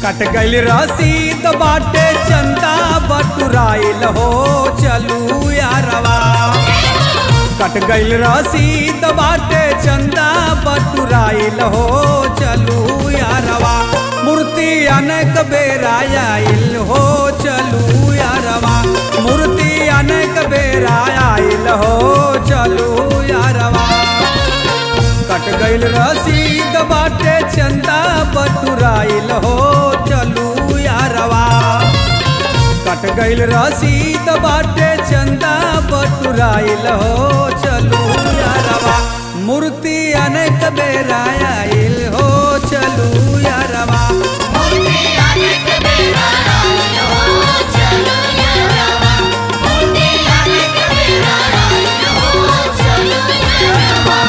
कट गइल रसीद बाटे चंदा बटुराइल हो चलू यारवा कट गइल रसीद बाटे चंदा बटुराइल हो चलू यारवा मूर्ति अनेक बेरा आइल हो चलू यारवा मूर्ति अनेक बेरा आइल हो चलू यारवा कट गइल रसीद बाटे चंदा बटुराइल हो चलू यारवा कट गइल रसीद बाटे चंदा बटुराइल हो चलू यारवा मूर्ति अनेक बेरा आइल हो चलू यारवा मूर्ति अनेक बेरा आइल हो चलो यारवा मूर्ति अनेक बेरा आइल हो चलो यारवा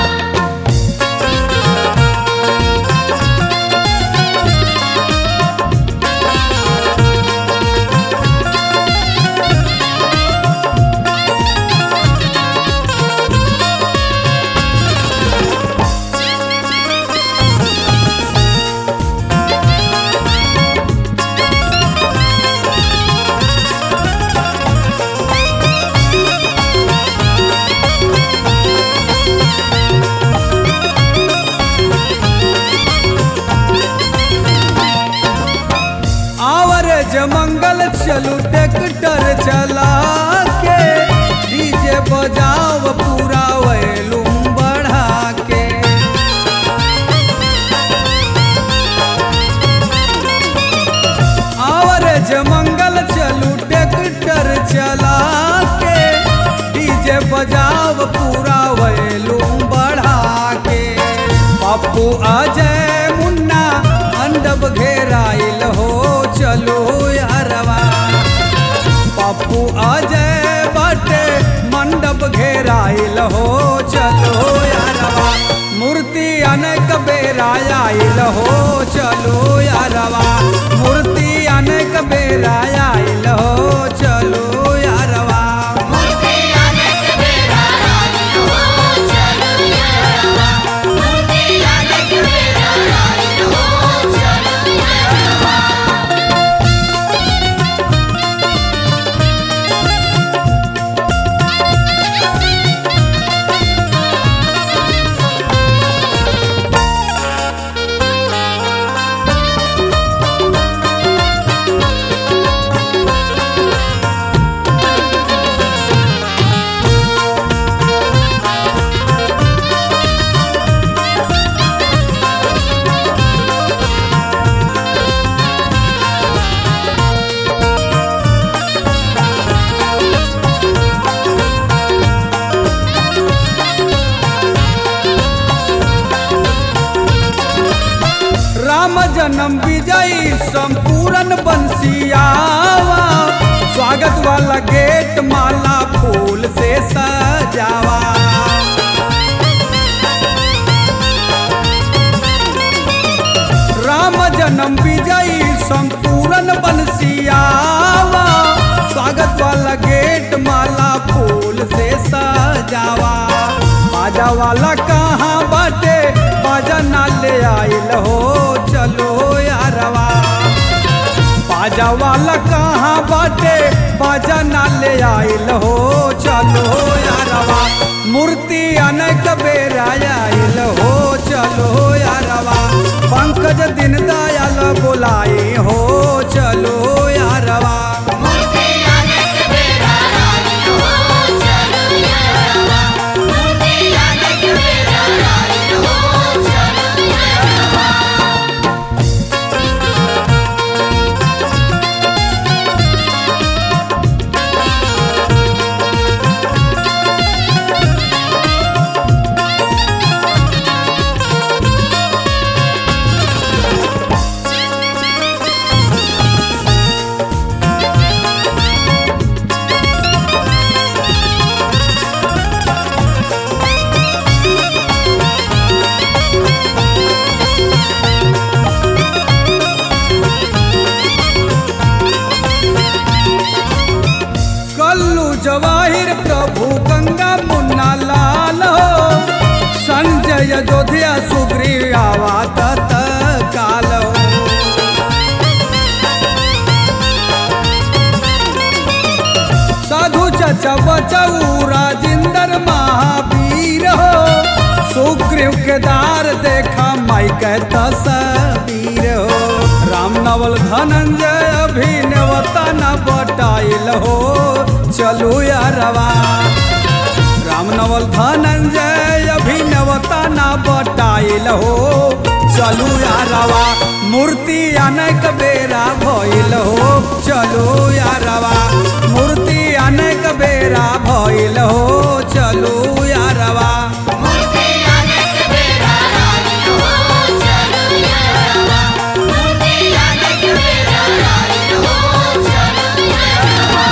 आवर जमंगल चलू ट्रैक्टर चला के डीजे बजाओ पूरा वैलूम बढ़ा के आवर जमंगल चलू ट्रैक्टर चला के डीजे बजाओ पूरा वैलूम बढ़ा के पप्पू अजय मुन्ना मंडप घेराइल हो चलो यारवा पप्पू अजय बाटे मंडप घेराइल हो चलो यारवा मूर्ति अनेक बेरा आइल हो चलो यारवा मूर्ति अनेक बेरा आइल हो चलो यारवा मूर्ति अनेक बेरा आइल हो चलो यारवा मूर्ति अनेक बेरा आइल हो चलो यारवा राम जन्म विजयी संपूर्ण बंसियावा स्वागत वाला गेट माला फूल से सजावा राम जन्म विजयी संपूर्ण बंसियावा स्वागत वाला गेट माला फूल से सजावा बाजा वाला कहाँ बाटे बाजा ना ले आइल हो चलो यारवा बाजा वाला कहाँ बाटे बाजा ना ले आइल हो चलो यारवा मूर्ति अनेक बेरा आइल हो चलो यारवा पंकज दिन दयाल बुलाई हो चलो यारवा मूर्ति अनेक बेरा आइल हो चलो यारवा मूर्ति अनेक बेरा आइल हो चलो यारवा ठेकेदार देखा माई के तस्वीर हो राम नवल धनंजय अभिनवता न बटाइल हो चलू यारवा राम नवल धनंजय अभिनवता न बटाइल हो चलू यारवा मूर्ति अनेक बेरा भइल हो चलू यारवा मूर्ति अनेक बेरा भइल हो चलू यारवा मूर्ति अनेक बेरा आई हो चलो यारवा मूर्ति अनेक बेरा आई हो चलो यारवा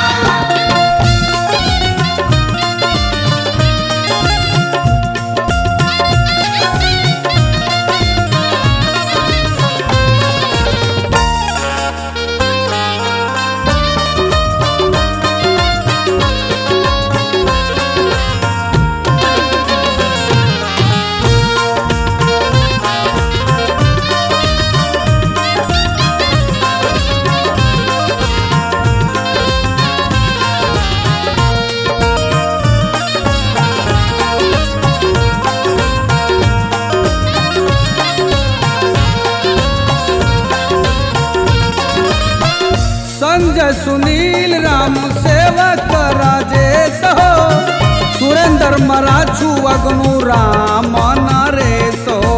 संजय सुनील राम सेवक राजेश हो सुरेंद्र मराठू अग्नु राम नरेश हो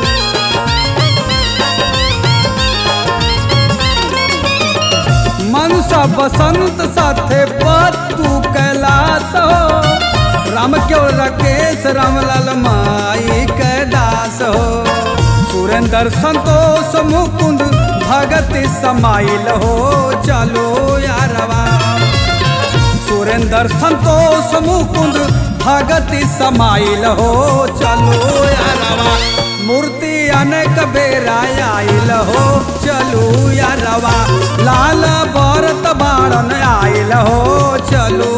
मनसा बसंत साथे पत्तू कैलाश हो राम केवल राकेश रामलाल माई कैदास हो सुरेंद्र संतोष मुकुंद भगत समाइल हो चलो यारवा सुरेंद्र संतोष मुकुंद भगत समाइल हो चलो यारवा मूर्ति अनेक बेरा आइल हो चलू यारवा लाल भरत बाड़न आइल हो चलू